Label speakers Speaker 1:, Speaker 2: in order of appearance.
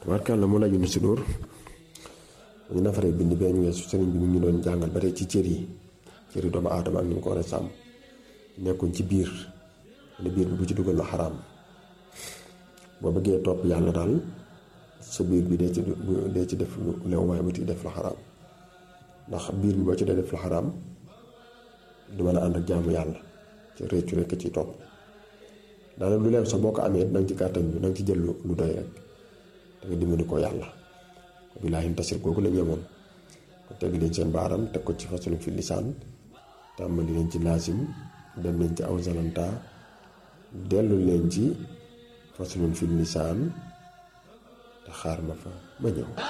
Speaker 1: tabarkàlla mu laju si dóor ñu nafaree bind bee ñu weesu sëriñ bi mu ngi doon jàngal ba tey ci cër yi cër yi doomu aadama ak ni mu ko war a sàmm nekkuñ ci biir ne biir bi bu ci dugal la xaraam boo bëggee topp yàlla daal sa biir bi dee ci dee ci def lu leew waaye bu ci def la xaraam ndax biir bi boo ci dee def la xaraam du mën a ànd ak jaamu yàlla ci réccu rekk ci topp daanaka lu leew sax boo ko amee danga ci gàttal bi danga ci jël lu doy rek da nga dimbali ko yàlla billaahi tasir googu la ñemoon ko teg leen seen baaram teg ko ci façon fi lisaan tàmbali leen ci laasim dem leen ci aw zalanta dellu leen ci façon fi lisaan te xaar ma fa ba ñëw